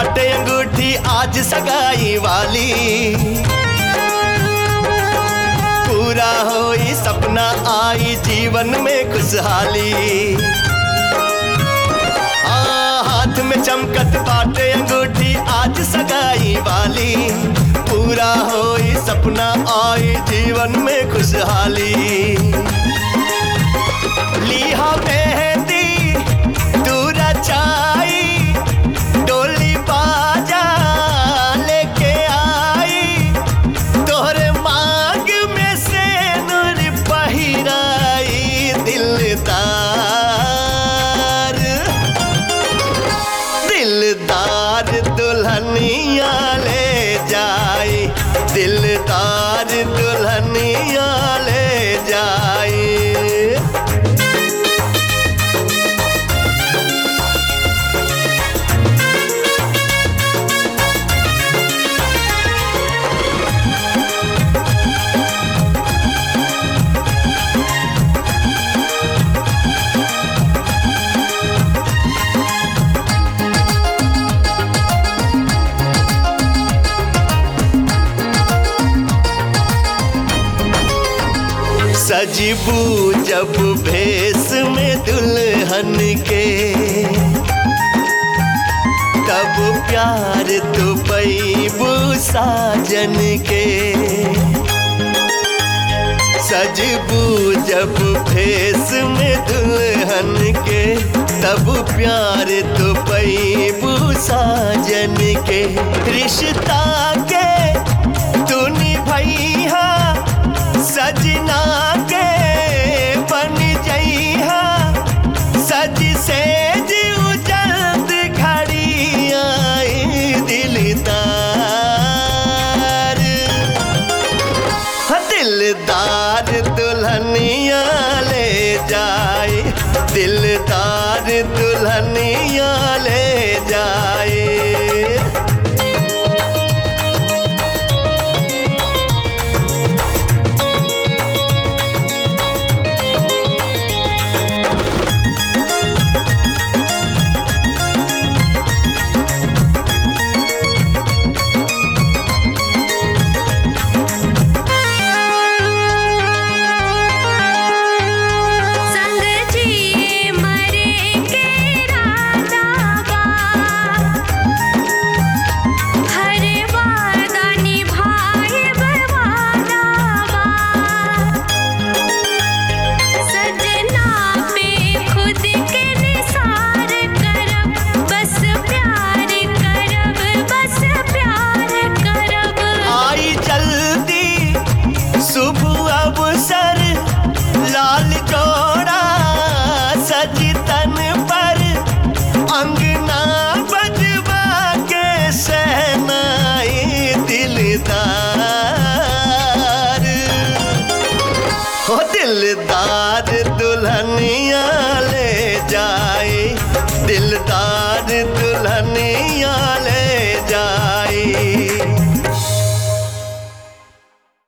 बाटे अंगूठी आज सगाई वाली पूरा होई सपना आई जीवन में खुशहाली आ, हाथ में चमकत बाटे अंगूठी आज सगाई वाली पूरा होई सपना आई जीवन में खुशहाली लिहा मेहंदी दूरा चाई डोली बाजा लेके आई तोहरे मांग में से नूर पहिराई दिलदार दिलदार दुल्हनिया ले जाई दिलदार दुल्हनिया ले जाई सजबू जब भेस में दुल्हन के तब प्यार तो पैबू साजन के सजबू जब भेस में दुल्हन के तब प्यार तो पैबू साजन के रिश्ता